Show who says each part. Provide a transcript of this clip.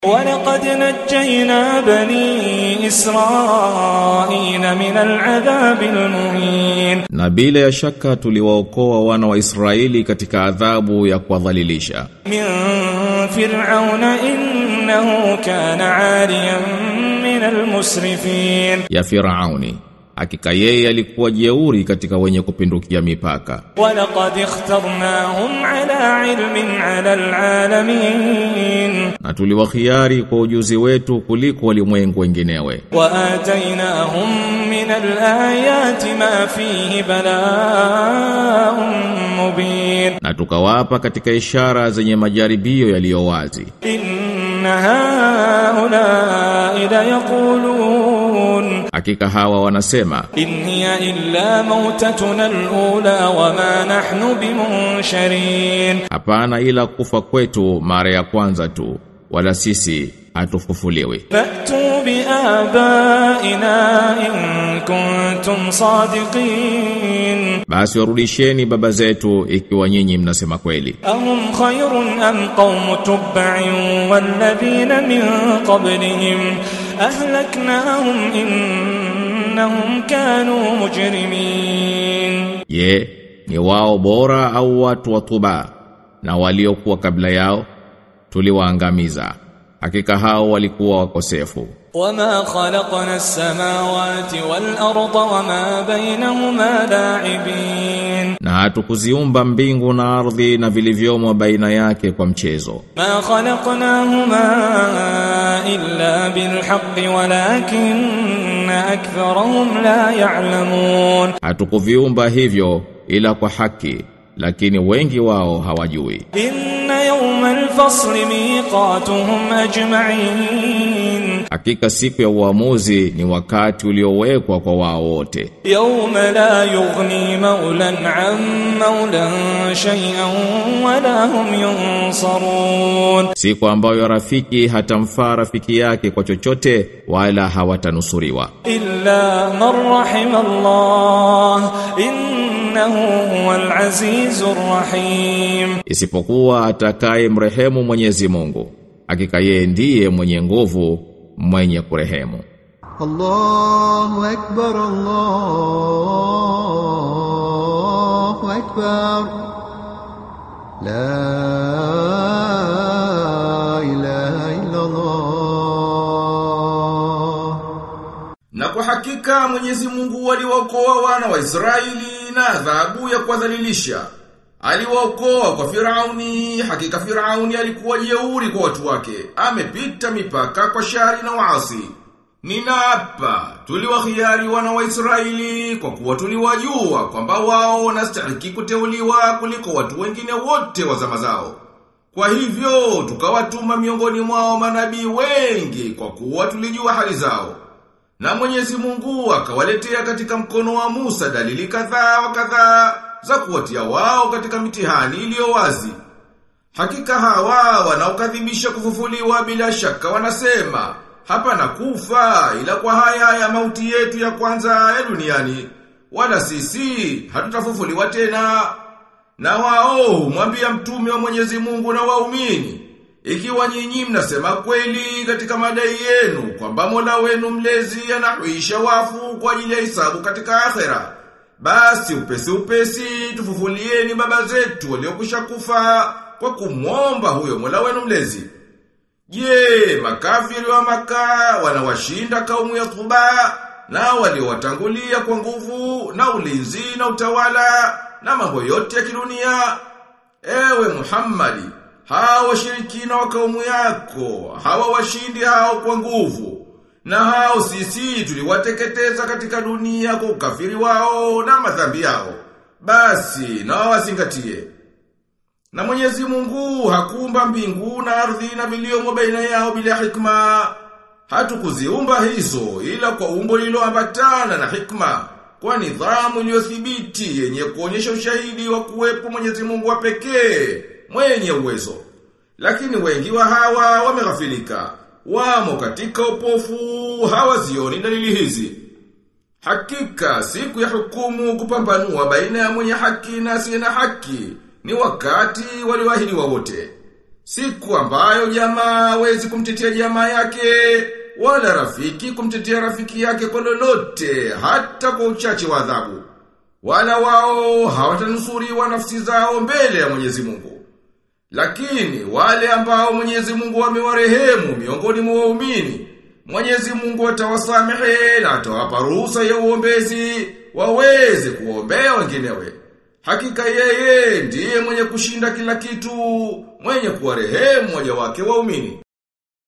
Speaker 1: ولقد نجينا بني إسرائيل من العذاب المهين
Speaker 2: Na bila ya shaka tuliwaokoa wana wa Israeli katika adhabu ya kuwadhalilisha
Speaker 1: من فرعون إنه كان عاليا من المسرفين
Speaker 2: ya Firauni. Hakika yeye alikuwa jeuri katika wenye kupindukia mipaka.
Speaker 1: ولقد اخترناهم على علم على العالمين
Speaker 2: Na tuliwakhiari kwa ujuzi wetu kuliko walimwengu wenginewe.
Speaker 1: وآتيناهم من الآيات ما فيه بلاء مبين
Speaker 2: Na tukawapa katika ishara zenye majaribio yaliyo wazi.
Speaker 1: إن هؤلاء ليقولون
Speaker 2: Hakika hawa wanasema
Speaker 1: إن هي إلا موتتنا الأولى وما نحن بمنشرين
Speaker 2: hapana ila kufa kwetu mara ya kwanza tu wala sisi hatufufuliwi.
Speaker 1: فأتوا بآبائنا إن كنتم صادقين
Speaker 2: Basi warudisheni baba zetu ikiwa nyinyi mnasema kweli.
Speaker 1: أهم خير أم قوم تبع والذين من قبلهم أهلكناهم إنهم كانوا مجرمين
Speaker 2: Je, ni wao bora au watu wa Tuba na waliokuwa kabla yao tuliwaangamiza. Hakika hao walikuwa wakosefu.
Speaker 1: وما خلقنا السماوات والأرض وما بينهما لاعبين
Speaker 2: Na hatukuziumba mbingu na ardhi na vilivyomo baina yake kwa mchezo.
Speaker 1: ما خلقناهما إلا بالحق ولكن أكثرهم لا يعلمون
Speaker 2: Hatukuviumba hivyo ila kwa haki, lakini wengi wao hawajui.
Speaker 1: إن يوم الفصل ميقاتهم أجمعين
Speaker 2: Hakika siku ya uamuzi ni wakati uliowekwa kwa wao wote.
Speaker 1: يوم لا يغني مولى عن مولى شيئا ولا هم ينصرون
Speaker 2: Siku ambayo rafiki hatamfaa rafiki yake kwa chochote wala hawatanusuriwa.
Speaker 1: إلا من رحم الله إنه هو العزيز الرحيم
Speaker 2: Isipokuwa atakaye mrehemu Mwenyezi Mungu. Hakika yeye ndiye mwenye nguvu, mwenye kurehemu.
Speaker 3: الله أكبر الله أكبر لا إله إلا الله
Speaker 4: Na kwa hakika Mwenyezi Mungu aliwaokoa wana wa Israeli na adhabu ya kuwadhalilisha. Aliwaokoa kwa Firauni, hakika Firauni alikuwa jeuri kwa watu wake. Amepita mipaka kwa shari na waasi. Ninaapa, tuliwahiari wana wa Israeli kwa kuwa tuliwajua kwamba wao wanastahili kuteuliwa kuliko watu wengine wote wa zama zao. Kwa hivyo, tukawatuma miongoni mwao manabii wengi kwa kuwa tulijua hali zao. Na mwenyezi mungu akawaletea katika mkono wa Musa dalili kadhaa wa kadhaa za kuwatia wao katika mitihani iliyo wazi. Hakika hawa wanaokadhibisha kufufuliwa bila shaka wanasema, hapa na kufa ila kwa haya ya mauti yetu ya kwanza ya duniani, wala sisi hatutafufuliwa tena. Na wao humwambia mtume wa Mwenyezi Mungu na waumini, ikiwa nyinyi mnasema kweli katika madai yenu kwamba Mola wenu mlezi anahuisha wafu kwa ajili ya hisabu katika akhera, basi upesi upesi tufufulieni baba zetu waliokwisha kufa kwa kumwomba huyo Mola wenu mlezi. Je, makafiri wa maka wanawashinda kaumu ya Tuba na waliowatangulia kwa nguvu na ulinzi na utawala na mambo yote ya kidunia? Ewe Muhammadi, hawa washirikina wa kaumu yako, hawa washindi hao kwa nguvu. Na hao sisi tuliwateketeza katika dunia kwa ukafiri wao na madhambi yao. Basi na wazingatie. Na Mwenyezi Mungu hakuumba mbingu na ardhi na viliomo baina yao bila hikma. Hatukuziumba hizo ila kwa umbo lililoambatana na hikma, kwa nidhamu iliyothibiti yenye kuonyesha ushahidi wa kuwepo Mwenyezi Mungu wa pekee, mwenye uwezo. Lakini wengi wa hawa wameghafilika, wamo katika upofu, hawazioni dalili hizi. Hakika siku ya hukumu kupambanua baina ya mwenye haki na asiye na haki ni wakati walioahidiwa wote. Siku ambayo jamaa hawezi kumtetea jamaa yake wala rafiki kumtetea rafiki yake kwa lolote hata kwa uchache wa adhabu. Wala wao hawatanusuriwa nafsi zao mbele ya Mwenyezi Mungu. Lakini wale ambao Mwenyezi Mungu amewarehemu miongoni mwa waumini, Mwenyezi Mungu atawasamehe na atawapa ruhusa ya uombezi waweze kuombea wenginewe. Hakika yeye ndiye mwenye kushinda kila kitu, mwenye kuwarehemu waja wake waumini.